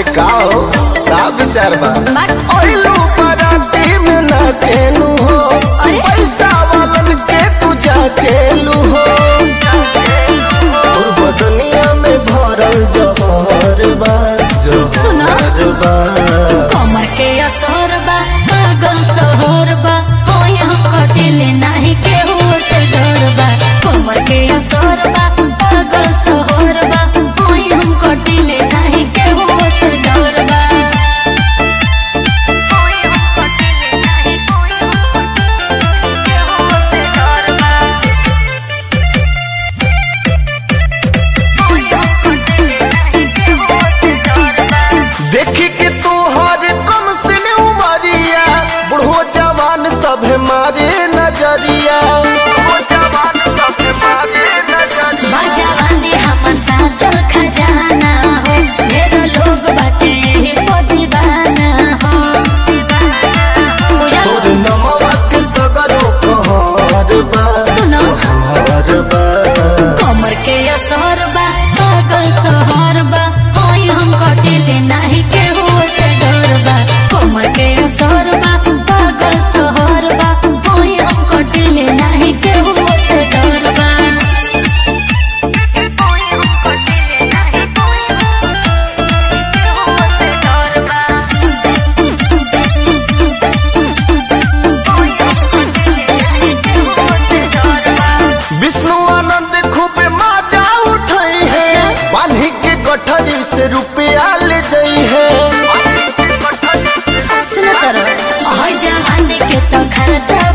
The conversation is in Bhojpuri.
अरे का हो का विचार बा बात ओइलू पराती में नाचेलू हो अरे? पैसा वालन के तू जाचेलू हो तोर बदनिया में भरल जहर बा सुनो। जहर बा कमर के असर बा पागल सहर बा होय हम कटिले नाही केहू से डर बा कमर के असर बा पागल सहर बा होय हम कटिले नाही केहू से डर बा होय हम कटिले नाही होय हम केहू से डर बा होय हम कटिले नाही केहू से डर बा देखी के तोहर कम से उमरिया बुढ़ो जवान सब मारे नजरिया बुढ़ो जवान सब मारे नजरिया बाजा बांधे हमर साचल खजाना हो ढेर लोग बाटे एही को दीवाना हो बुझल? तोर नमवा के सगरो कहर बा सुनो कहर बा कमर के असर बा पागल सहर बा होय हम कटिले नाही केहू से डर बा कमर के असर बा पागल सहर बा होय हम कटिले नाही केहू से डर बा होय हम कटिले नाही होय केहू से डर बा होय हम कटिले नाही केहू से डर बा विष्णु आनंद खूब मजा उठाई है अच्छा। बान्ही के गठरी से रुपया ले जाई है सुन तर जवानी के तो खर्चा